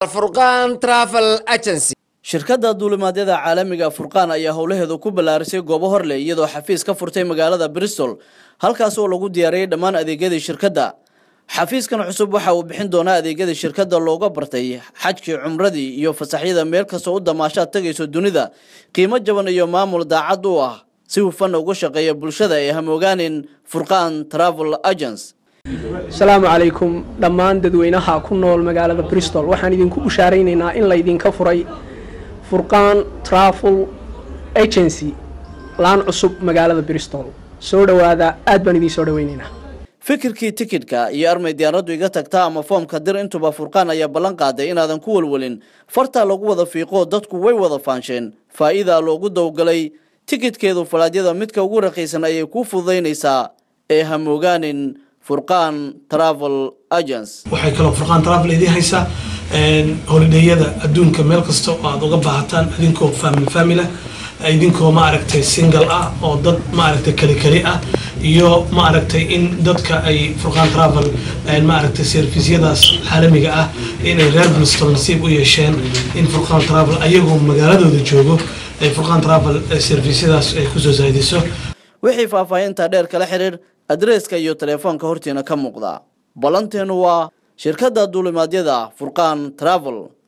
furqaan travel agency shirkadda duulimaadyada caalamiga furqaan ayaa howlaheedu ku ballaarisay goobo horleh iyadoo xafiis ka furtay magaalada bristol halkaas oo lagu diyaariyey dhammaan adeegyadii shirkadda xafiiskan cusub waxa uu bixin doonaa adeegyadii shirkadda looga bartay xajkii cumradii iyo fasaxyada meel kastoo u damaashaad tegayso dunida qiimo jaban iyo maamul daacad u ah si hufan uga shaqeeya bulshada ee hamoogaanin furqaan travel agents asalaamu calaykum dhammaan dadweynaha ku nool magaalada bristol waxaan idinku bushaaraynaynaa in laydinka furay furqaan travel agency laan cusub magaalada bristol soo dhowaada aad baan idiin soo dhaweynaynaa fikirkii tikidhka iyo armay diyaaraddu iga tagta ama foomka dir intuba furqaan ayaa ballan qaaday inaadan ku walwalin fartaa lagu wada fiiqoo dadku way wada faansheen faa'iidaa loogu dowgalay tikidhkeedu falaadyada midka ugu raqiisan ayay kuu fududaynaysaa ee hamoogaanin furqaan travel agents waxay kaloo furqaan travel idiin haysaa holidheeyada adduunka meel kasta oo aad uga baahataan idinkoo family family idinkoo ma aragtay single ah oo dad ma aragtay kali kali ah iyo ma aragtay in dadka ay furqaan travel ma aragtay servisyadaas caalamiga ah inay reer bristol nasiib u yeesheen in furqaan travel ayagoo magaaladooda joogo ay furqaan travel servisyadaas ay kusoo saaidiso wixii faahfaahinta dheer kala xiriir adreeska iyo telefoonka hortiina ka muuqda ballanteenu waa shirkadda duulimaadyada furqaan travel